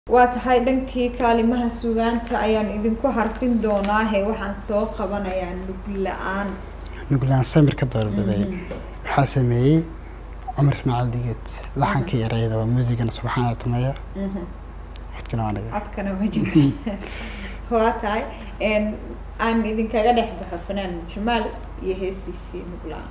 waa tahay dhankii kaalimaha sugaanta ayaan idinku harfin doonaa he waxaan soo qabanayaa lug la-aan nuglaan samir ka doorbiday waxaa sameeyey cumar ismaaciil digeed laxankii erayada waa muusigana subxaana tumeya codkana waa naga codkana waa jimca waa tahay aan idinkaga dhex baxo fanaan jamaal iyo heesiisii lug la-aan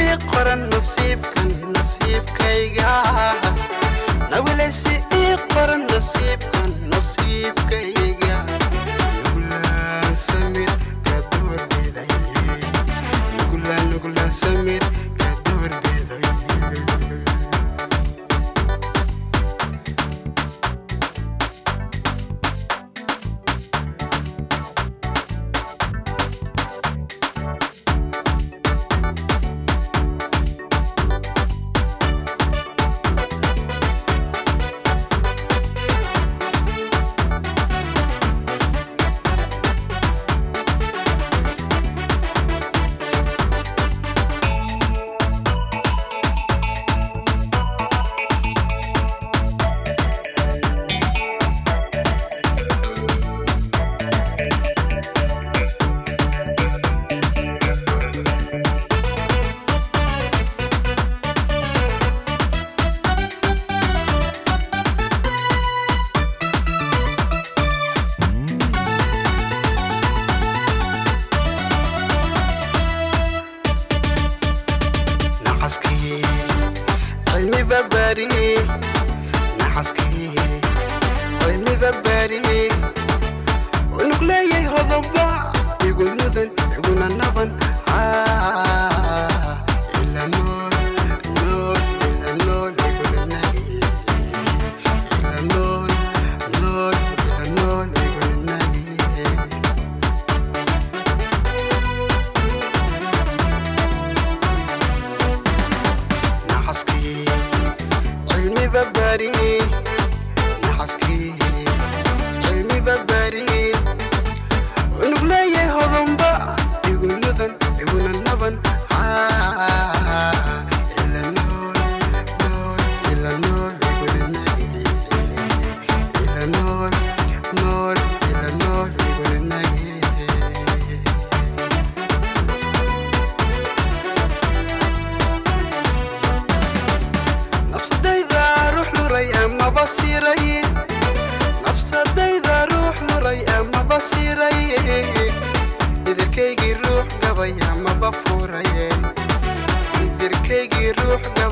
nawileysi ii qoran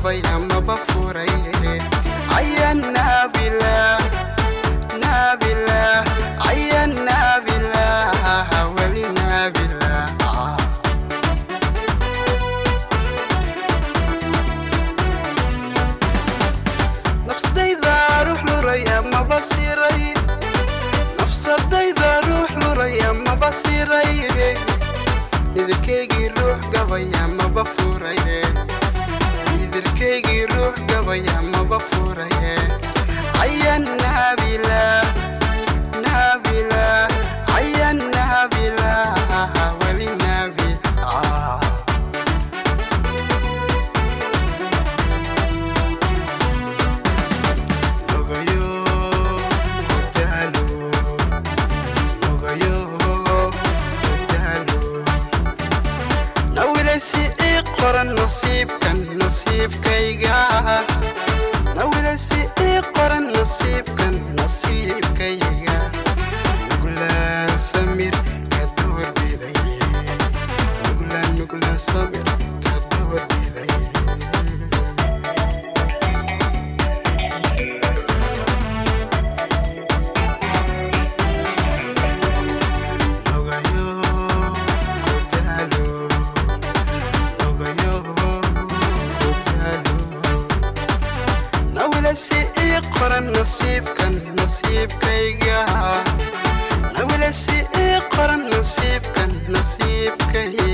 gabay amaba furay aya naabila naabila aya naabila weli naabila nafsadayda ruux luray amaba siray nafsadayda ruux luray amaba siray idirkaygii ruux gabay amaba furay idirkaygii ruux gabay amaba furay aya naabila naabila aya naabila weli naabi ah Nogoyo kutalo Nogoyo kutalo Nawilasi ii qoran nasiibkan nasiibkayga Nawilasi ii qoran nasiibkan nasiibkayga Nugulaan samir ka doorbiday Nugulaan nugulaan samir ka doorbiday Nogayo kutalo Nogayo kutalo Nawilasi ii qoran nasiibkan nasiibkayga Nawilasi ii qoran nasiibkan nasiibkayga